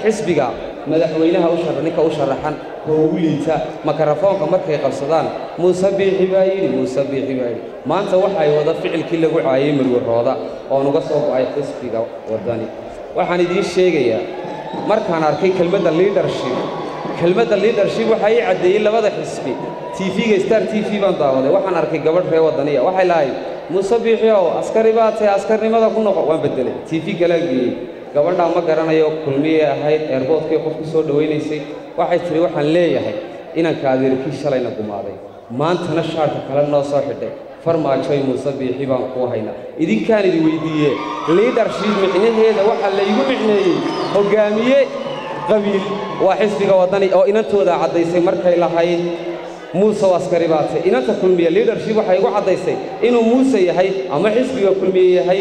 xisbiga madaxweynaha u shar ninka u sharaxan oo ugu liita makarafoonka markay qabsadaan muuse biixi baa yidhi muuse biixi baa yidhi maanta waxay wada ficilkii lagu caayay marwarooda oon uga soo go'ay xisbiga waddani waxaan idiin sheegayaa markaan arkay kelmadda leadership kelmadda leadership waxaa ii caddeeyey labada xisbi tv-ga star t v baan daawaday waxaan arkay gabadh ree waddaniya waxay lahayd muuse biixi ow askari baa tahay askarnimada ku noqo waan beddelay tv kalaa geeyey gabadhaa ma garanayo kulmiyey ahayd eerboodkay qof ku soo dhowaynaysay waxay tidhi waxaan leeyahay inanka adeerkii shalayna gumaaday maantana shaarka kale noo soo xidhay farmaajoy muuse biixi baan kuu haynaa idinkaan idi weyddiiye liidarship micnaheeda waxaa laygu micneeyey hoggaamiye qabiil waa xisbiga waddani oo inantooda caddaysay markay lahayd muuse oo askari baatay inanta kulmiye liidarship waxay igu caddaysay inuu muuse yahay ama xisbiga kulmiye yahay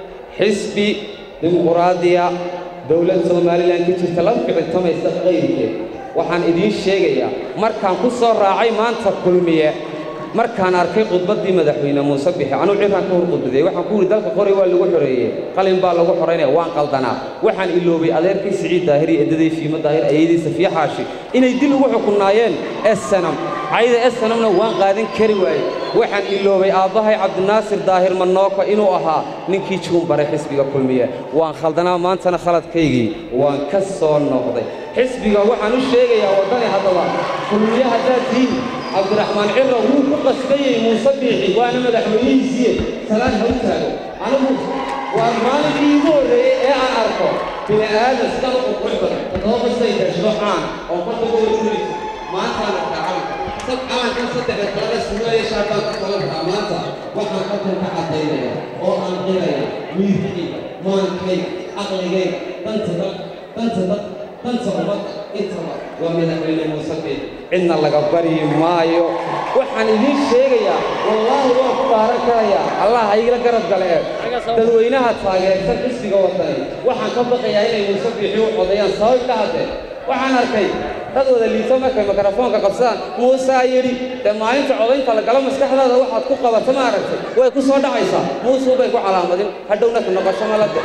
xisbi dimuquraadiya dowlad somalilan ka jirta la ficiltamaysa qayrkeed waxaan idiin sheegayaa markaan ku soo raacay maanta kulmiye markaan arkay khudbaddii madaxweyne muuse bixi anuu ciraan ka hor khudbadeey waxaan ku yidhi dalka qoray waa lagu xoreeyey qalin baa lagu xoraynaya waan qaldanaa waxaan iloobay adeerkii siciid daahir iyo edaday fiimo daahir ayadii safiye xaashi inay dil ugu xukunnaayeen esanam cayda esanamna waan qaadan kari waaye waxaan iloobay aabbahay cabdinaasir daahir manooko inuu ahaa ninkii juunbaray xisbiga kulmiye waan khaldanaa maantana khaladkaygii waan ka soo noqday xisbiga waxaan u sheegayaa waddani haddaba kulmiye haddaad tihiin cabdiraxmaan cirra wuu ku qasbayey muuse biixi waana madaxweynihiisiiye salaan ha u taago anigu waa maalinkii igu horreeyey ee aan arko bini aadan sidan u qurqurx badan toddoba qisay gashdo caan oo korka uga warinayso maantaan arkaa calanka sad calankan saddexda kalena sumeeye shaarbaan ka kala baraa maanta waxaan halkan ka caddaynaya oo aan qiraya wiirkayga maankayga caqligayga danta dad danta dad danta ummadda intaba waa madaxweyne muuse biixi cidna laga baryi maayo waxaan idiin sheegayaa wallaahi waan ku dhaaran karayaa allah ha igala garab gale ee dadweynaha taageersan xisbiga waddani waxaan ka baqayaa inay muuse biixi u codeeyaan sabab ka haddee waxaan arkay dad wada liito markay mikrofoonka qabsadaan muusaa yidhi dee maalinta codaynta la galo maskaxdaada waxaad ku qabato ma aragtay way ku soo dhacaysaa muusuu bay ku calaamadin hadhowna ka noqosho malade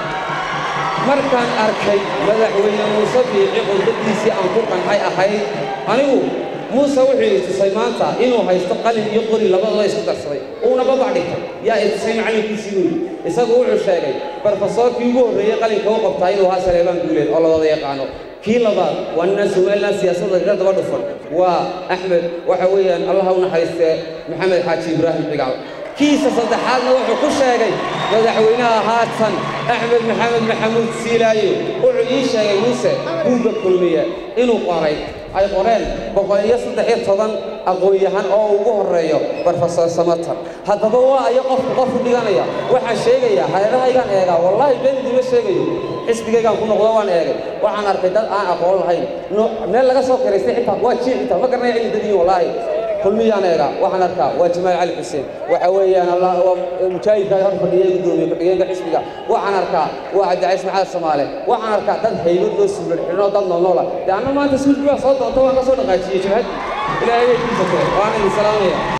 markaan arkay madaxweyne muuse biixi khudbaddiisii aan ku qancay ahayd anigu muuse wuxuu i tusay maanta inuu haysto qalin iyo qori labadooda isku darsaday uuna babac dhigtay yaa i tusay macallinkiisii buu yidhi isagu wuxuu sheegay barfasoorkii ugu horreeyey qalinka u qabtaa inuu ahaa saleebaan guuleed oo labada yaqaano kii labaad waa nina somalilan siyaasadda kaga daba dhufan waa axmed waxa weeyaan allaha u naxariistee maxamed xaaji ibraahim cigaal kiisa saddexaadna wuxuu ku sheegay madaxweynaha haatan axmed maxamed maxamuud siilaayo wuxuu ii sheegay muuse buugga kulmiye inuu qoray ay qoreen boqol iyo saddex iyo toban aqoon-yahan oo ugu horreeyo brofesor samatar haddaba waa ayo qofku qofu dhiganaya waxaan sheegayaa hareerahaygaan eegaa wallaahi been idiima sheegayo xisbigaygaan ku noqdo waan eegay waxaan arkay dad aan aqoon lahayn meel laga soo kiraystay xitaa waa jii xitaa ma garanaya cilmi dadiin wallaahi kulmiyaan eegaa waxaan arkaa waa jamaal cali xuseen waxa weeyaan mujaahidka hor fadhiyay gudoomiye ku-xigeenka xisbiga waxaan arkaa waa cabdicays maxamed soomaale waxaan arkaa dad haybad loo suulan xidhnoo dad noolnoola dee anna maanta suudki waa soo doonta waan ka soo dhaqaajiyey jabhaddii ilaahay bay kiisatee waan idin salaamaya